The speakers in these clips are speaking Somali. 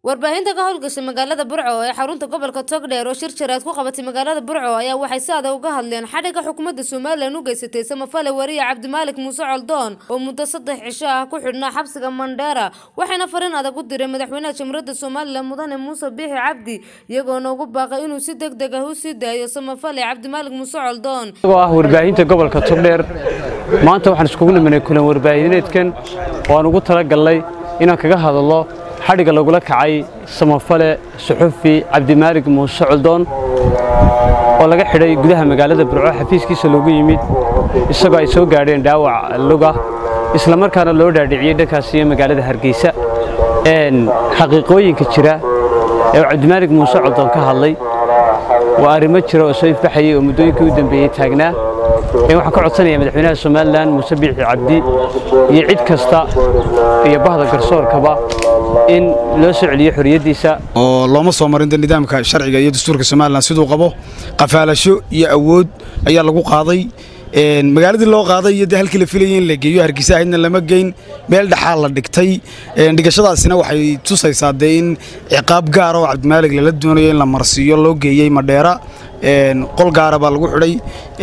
warbaahinta ka howlgashay magaalada burco ee xarunta gobolka togdheer oo shir jaraad ku qabatay magaalada burco ayaa waxay si adag uga hadleen xadhigga xukuumadda somalilan u geysatay samafale wariye cabdimaalik muuse coldoon oo muddo saddex cisho ah ku xidhnaa xabsiga mandheera waxayna fariin adag u diray madaxweynaha jamhuuriyadda somalilan mudane muuse biixi cabdi iyagoona ugu baaqay inuu si deg deg ah u sii daayo samafale cabdimaalik muuse coldoon oo ah warbaahinta gobolka togdheer maanta waxaan iskugu nimanay kulan warbaahineedkan oo aan ugu talagalnay inaan kaga hadallo xadhigga lagula kacay samafale suxufi cabdimaalig muuse coldoon oo laga xidhay gudaha magaalada burco xafiiskiisa loogu yimid isagoo ay soo gaadheen dhaawac luga isla markaana loo dhaadhiciyey dhankaas iyo magaalada hargeysa xaqiiqooyinka jira ee uu cabdimaalig muuse coldoon ka hadlay waa arrimo jira oo soo ifbaxayay oo muddooyinkii u dambeeyey taagnaa waxaan ka codsanayaa madaxweynaha somalilan muuse biixi cabdi iyo cid kasta iyo bahda garsoorkaba in loo soo celiyo xorriyaddiisa oo looma soo marin de nidaamka sharciga iyo dastuurka somalilan siduu qabo qafaalasho iyo awood ayaa lagu qaaday magaaladii loo qaaday iyo de halkii la filayay in la geeyo hargeysa ahaydna lama geyn meel dhexaa la dhigtay dhigashadaasina waxay tusaysaa dee in ciqaab gaara oo cabdimaalig lala doonayo in la marsiiyo loo geeyey madheera qol gaara baa lagu xidhay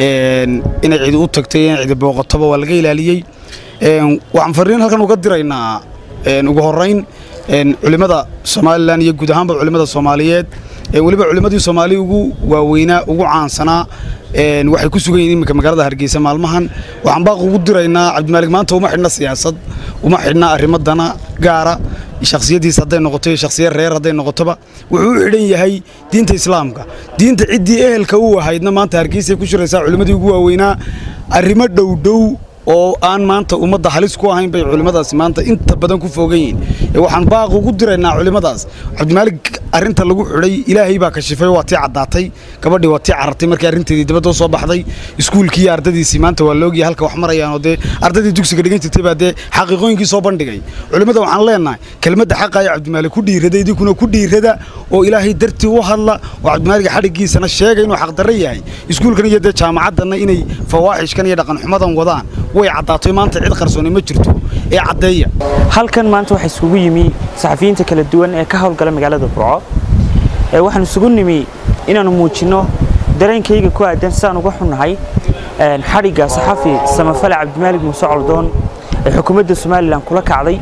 inay cidi u tagtay in cidi booqatoba waa laga ilaaliyey waxaan fariin halkan uga diraynaa ugu horayn culimmada somalilan iyo guud ahaanba culimmada soomaaliyeed weliba culimmadii soomaaliya ugu waaweynaa ugu caansanaa waxay ku sugan yihiin iminka magaalada hargeysa maalmahan waxaan baaq ugu diraynaa cabdimaalig maanta uma xidhna siyaasad uma xidhna arrimo dana gaara shakhsiyaddiisa hadday noqoto iyo shakhsiyad reer hadday noqotoba wuxuu u xidhan yahay diinta islaamka diinta ciddii ehelka u ahaydna maanta hargeysay ku shiraysaa culimmadii ugu waaweynaa arrimo dhowdhow oo aan maanta ummadda halis ku ahayn bay culimmadaasi maanta inta badan ku foogan yihiin waxaan baaq ugu diraynaa culimmadaas cabdimaalig arrinta lagu xidhay ilaahay baa kashifay waa tii caddaatay gabadhii waa tii carartay markii arrinteedii dibadda u soo baxday iskuulkii iyo ardadiisii maanta waa laogyahay halka wax marayaan oo dee ardadii dugsiga dhigan jirtay baa dee xaqiiqooyinkii soo bandhigay culimmada waxaan leenahay kelmadda xaqa ayaa cabdimaalig ku dhiirada idinkuna ku dhiirada oo ilaahay dartii u hadla oo cabdimaaliga xadhiggiisana sheegay inuu xaqdarro yahay iskuulkan iyo dee jaamacaddanna inay fawaaxishkan iyo dhaqanxumadan wadaan way caddaatay maanta cid qarsooni ma jirto ee caddeeya halkan maanta waxaa isugu yimi saxafiyiinta kala duwan ee ka howlgala magaalada burco waxaan isugu nimi inaannu muujinno dareenkayga ku aadan sidaan uga xunnahay xadhigga saxafi samafale cabdimaalig muuse coldoon ee xukuumadda somalilan kula kacday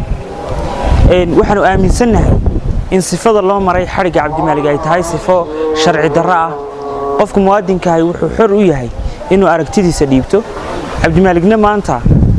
waxaannu aaminsannahay in sifada loo maray xadhigga cabdimaalig ay tahay sifo sharci darro ah qofka muwaadinkahay wuxuu xor u yahay inuu aragtidiisa dhiibto cabdimaaligna maanta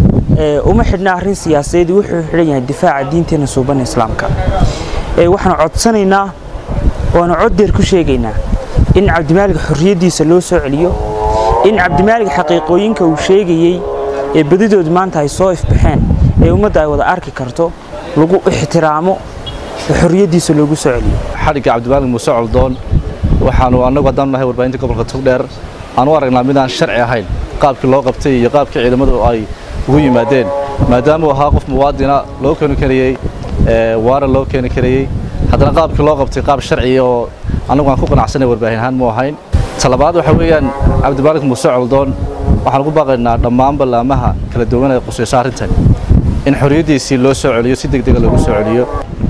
uma xidhna arrin siyaasadeed wuxuu xidhan yahay difaaca diinteenna suubanna islaamka waxaanu codsanaynaa waanu coddeer ku sheegaynaa in cabdimaalig xorriyaddiisa loo soo celiyo in cabdimaalig xaqiiqooyinka uu sheegayey ee badidood maanta ay soo ifbaxeen ee ummadda ay wada arki karto lagu ixtiraamo xorriyaddiisa loogu soo celiyo xadhigga cabdimaalig muuse coldoon waxaanu annagu haddaan nahay warbaahinta gobolka togdheer aan u aragnaa midaan sharci ahayn qaabkii loo qabtay iyo qaabkii ciidamadu ay ugu yimaadeen maadaama uu ahaa qof muwaadina loo keeni karayey waara loo keeni karayey haddana qaabkii loo qabtay qaab sharciya oo annagu aan ku qanacsanay warbaahin ahaan mu ahayn talabaad waxa weeyaan cabdimaalig muuse coldoon waxaan ugu baaqaynaa dhammaan ballaamaha kala duwan ee qusayso arrintan in xorriyaddiisii loo soo celiyo si deg dega loogu soo celiyo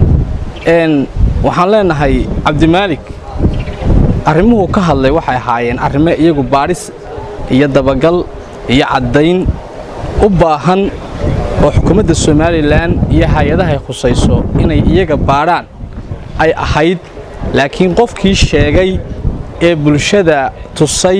waxaan leenahay cabdimaalig arrimuhu ka hadlay waxay ahaayeen arrimo iyagu baadhis iyo dabagal iyo caddayn u baahan oo xukuumadda somalilan iyo hay-adaha ay khusayso inay iyaga baadhaan ay ahayd laakiin qofkii sheegay ee bulshada tusay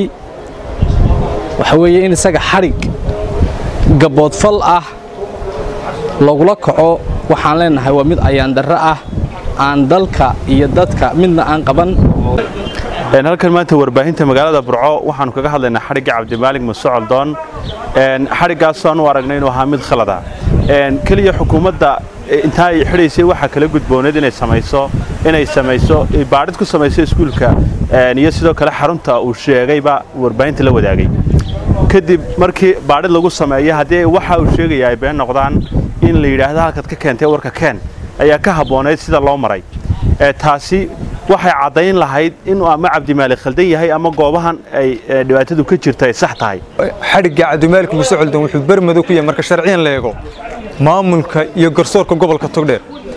waxa weeye in isaga xadhig gabboodfal ah lagula kaco waxaan leenahay waa mid ayaandarro ah aan dalka iyo dadka midna aan qaban halkan maanta warbaahinta magaalada burco waxaanu kaga hadlaynaa xadhigga cabdimaalig muuse coldoon xadhiggaasoo aanu aragnay inuu ahaa mid khalada keliya xukuumadda intaa ay xidhaysay waxaa kala gudbooneed inay samayso inay samayso baadhid ku samayso iskuulka iyo sidoo kale xarunta uu sheegayba warbaahinta la wadaagay kadib markii baadhid lagu sameeyo haddii waxa uu sheegaya ay been noqdaan in la yidhaahdo halkaad ka keentay warka keen ayaa ka habboonayd sida loo maray taasi waxay caddayn lahayd inuu ama cabdimaalig khaldan yahay ama goobahan ay dhibaatadu ka jirta ay sax tahay xadhigga cabdimaalig muuse coldoon wuxuu bermado ku yahay marka sharciyan la eego maamulka iyo garsoorka gobolka togdheer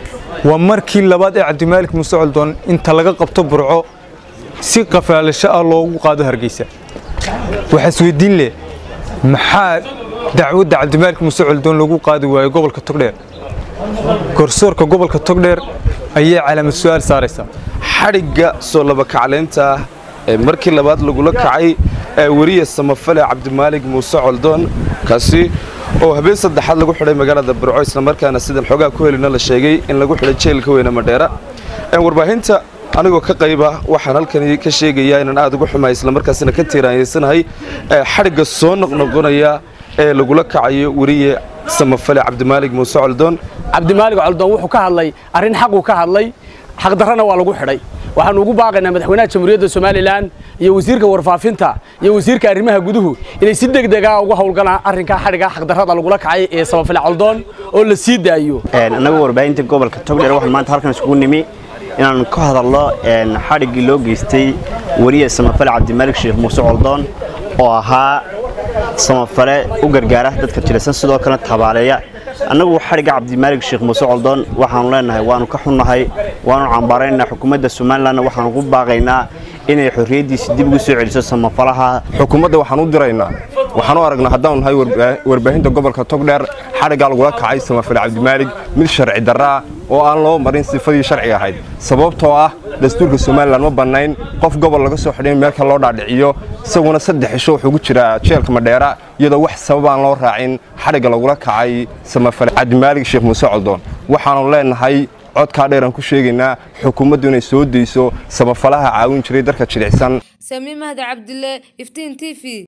waa markii labaad ee cabdimaalik muuse coldoon inta laga qabto burco si qafaalasho ah loogu qaado hargeysa waxaa isweydiin leh maxaa dacwadda cabdimaalik muuse coldoon lagu qaadi waayo gobolka togdheer garsoorka gobolka togdheer ayay calaamad su-aal saaraysaa xadhigga soo labakaclaynta ah ee markii labaad lagula kacay ee weriya samafale cabdimaalig muuse coldoon kaasi oo habeen saddexaad lagu xidhay magaalada burco islamarkaana sidan xoogaa ku helina la sheegay in lagu xidhay jeelka weyne madheera warbaahinta anigoo ka qayba waxaan halkani ka sheegayaa inaan aad uga xumahay islamarkaasina ka tiiraanyeysanahay xadhigga soo noqnoqonaya ee lagula kacayo weriye samafale cabdimaalig muuse coldoon cabdimaalig coldoon wuxuu ka hadlay arrin xaquu ka hadlay xaqdarrana waa lagu xidhay waxaanu ugu baaqaynaa madaxweynaha jamhuuriyadda somalilan iyo wasiirka warfaafinta iyo wasiirka arrimaha guduhu inay si degdega uga howlgalaan arrinkaa xadhiga xaqdarrada lagula kacay ee samafale coldoon oo la sii daayo annagu warbaahinta gobolka togdheer waxaan maanta halkan isugu nimi inaan ka hadalno xadhiggii loo geystay weriye samafale cabdimaalig sheekh muuse coldoon oo ahaa samafale u gargaara dadka jilaysan sidoo kalena tabaaleeya annagu xadhigga cabdimaalig sheekh muuse coldoon waxaanu leenahay waanu ka xunnahay waanu cambaaraynaa xukuumadda somalilanna waxaanu ugu baaqaynaa inay xorriyaddiisa dib ugu soo celiso samafalaha xukuumadda waxaan u diraynaa waxaan u aragnaa haddaanu nahay warbaahinta gobolka togdheer xadhiggaa lagula kacay samafale cabdimaalig mid sharci darraa oo aan loo marin sifadii sharciga ahayd sababtoo ah dastuurka somalilan ma bannayn qof gobol laga soo xidhay meelka loo dhaadhiciyo isaguna saddex cisho wuxuu ku jiraa jeelka madheera iyadoo wax sabab aan loo raacin xadhigga lagula kacay samafale cabdimaalig sheekh muuse coldoon waxaanu leenahay codkaa dheeraan ku sheegaynaa xukuumaddu inay soo dayso samafalaha caawin jiray darka jilicsan samiin mahdi cabdille iftiin t v